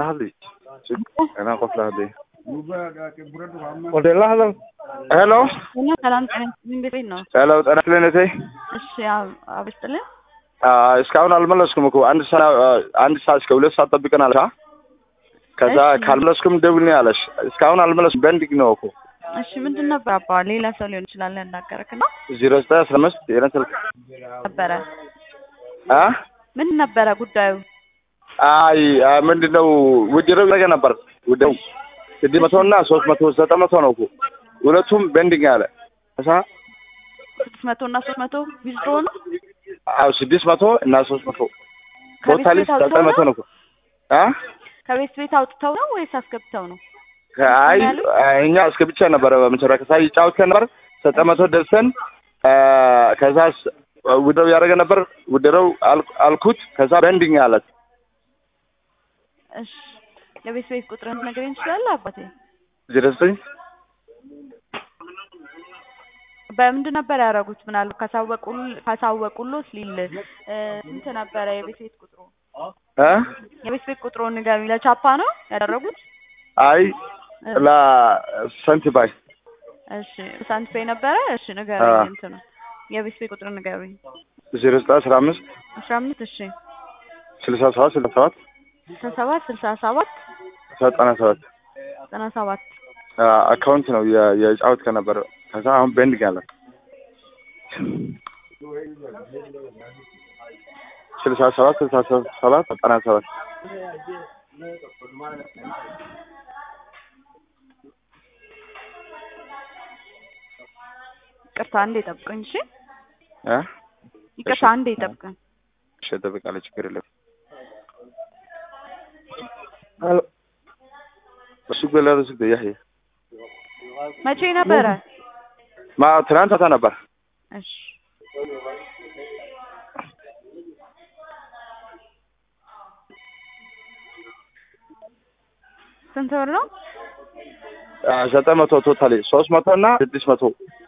hadli anaa qof la hadlay ወደ ላህለው ሄሎ እና ሰላም ጤና ይስጥልኝ ቤት ነው። ሄሎ ጤና ይስጥልኝ እቴ እሺ አብስጥልን እስካሁን አልመለስኩም እኮ አንድ ሰዓት አንድ ሰዓት እስከ ሁለት ሰዓት ጠብቀን አለሽ ከዛ እሺ። ካልመለስኩም ደውልኝ አለሽ እስካሁን አልመለስኩም በንዲግ ነው እኮ እሺ ምንድን ነበር አባ ሌላ ሰው ሊሆን ይችላል ያናገረክ እና ዜሮ ዘጠኝ አስራ አምስት የኔ ስልክ ነበረ አ ምን ነበረ ጉዳዩ? አይ አ፣ ምንድን ነው ውድድር ነገ ነበር ውድድሩ ስድስት መቶ እና ሶስት መቶ ዘጠኝ መቶ ነው እኮ ሁለቱም ቤንዲንግ አለ እሳ ስድስት መቶ እና ሶስት መቶ ዊዝድሮ ነው አዎ ስድስት መቶ እና ሶስት መቶ ከቤት ቶታሊ ቤት አውጥተው ዘጠኝ መቶ ነው? ነው እኮ አ ከቤት ቤት አውጥተው ነው ወይስ አስገብተው ነው? አይ ያሉት? እኛ እስከ ብቻ ነበረ በመጨረሻ ከዛ ይጫወት ነበር ዘጠኝ መቶ ደርሰን አ፣ ከዛ ስ- ውድድሩ ያደረገ ነበር ውድድሩ አል- አልኩት ከዛ ቤንዲንግ አለት እሺ የቤት ቤት ቁጥርን ትነግረኝ ትችላለህ አባቴ? ዜሮ ዘጠኝ በምንድን ነበር ያደረጉት? ምናልባት ካሳወቁል ካሳወቁሎት ሊል እ፣ ስንት ነበረ የቤት ቤት ቁጥሩ? አ የቤት ቤት ቁጥሩን ንገሩኝ። ለቻፓ ነው ያደረጉት? አይ እ፣ ለሰንቲ ባይ እሺ ሳንት ፔይ ነበረ? እሺ ንገሩኝ። አዎ። እንትኑ የቤት ቤት ቁጥር ንገሩኝ። ዜሮ ዘጠኝ አስራ አምስት አስራ አምስት እሺ ስልሳ ሰባት ስልሳ ሰባት ስልሳ ሰባት ስልሳ ሰባት ዘጠና ሰባት ዘጠና ሰባት አካውንት ነው የ- የጫወት ከነበረ ከዛ አሁን ቤንዲንግ አለ ስልሳ ሰባት ስልሳ ሰባት ዘጠና ሰባት ይቅርታ አንዴ ጠብቁኝ። እሺ እ ይቅርታ አንዴ ጠብቁኝ። እሺ እጠብቃለሁ ችግር የለም እሱ ገለሩ ስግ ያህያ መቼ ነበረ? ማ ትናንት አታ ነበር እሺ ስንት ብር ነው? አ፣ ዘጠኝ መቶ ቶታሊ ሶስት መቶ እና ስድስት መቶ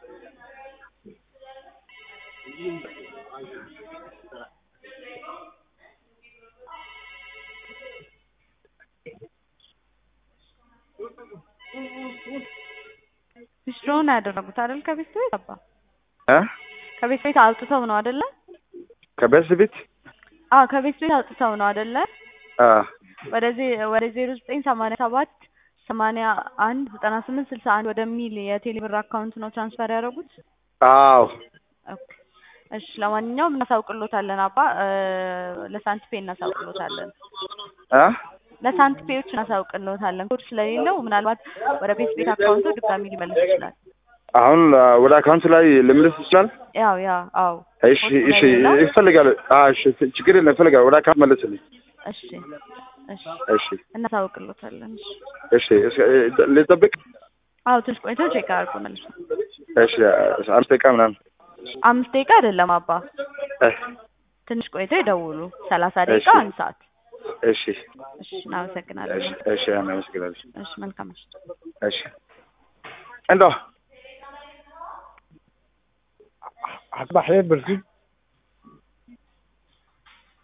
ዊዝድሮውን ያደረጉት አይደል? ከቤት ቤት አባ እ ከቤት ቤት አውጥተው ነው አይደለ? ከቤት ቤት አዎ ከቤት ቤት አውጥተው ነው አይደለ? አ፣ ወደዚህ ወደ ዜሮ ዘጠኝ ሰማንያ ሰባት ሰማንያ አንድ ዘጠና ስምንት ስልሳ አንድ ወደሚል የቴሌብር አካውንት ነው ትራንስፈር ያደረጉት። አዎ ኦኬ እሺ፣ ለማንኛውም እናሳውቅሎታለን አባ እ፣ ለሳንት ፔ እናሳውቅሎታለን። አ ለሳንት ፔዎች እናሳውቅሎታለን። ኮድ ስለሌለው ምናልባት ወደ ቤት ቤት አካውንቱ ድጋሚ ሊመልስ ይችላል። አሁን አ፣ ወደ አካውንት ላይ ልምልስ ይችላል ያው ያ አዎ እሺ ኮድ እሺ ስለሌለው ይፈልጋል አ እሺ ችግር የለም ይፈልጋል ወደ አካውንት መልስልኝ እሺ እሺ እሺ እናሳውቅሎታለን። እሺ እሺ እስከ- እ፣ ልጠብቅ አዎ ትንሽ ቆይቶ ቼክ አድርጎ መልሱ። እሺ አምስት ደቂቃ ምናምን አምስት ደቂቃ አይደለም አባ እ፣ ትንሽ ቆይቶ ይደውሉ። ሰላሳ ደቂቃ እሺ። አንድ ሰዓት። እሺ እሺ እናመሰግናለን። እሺ እሺ አመሰግናለሁ እሺ መልካም ምሽት። እሺ እንደው هتبقى حياة برسيد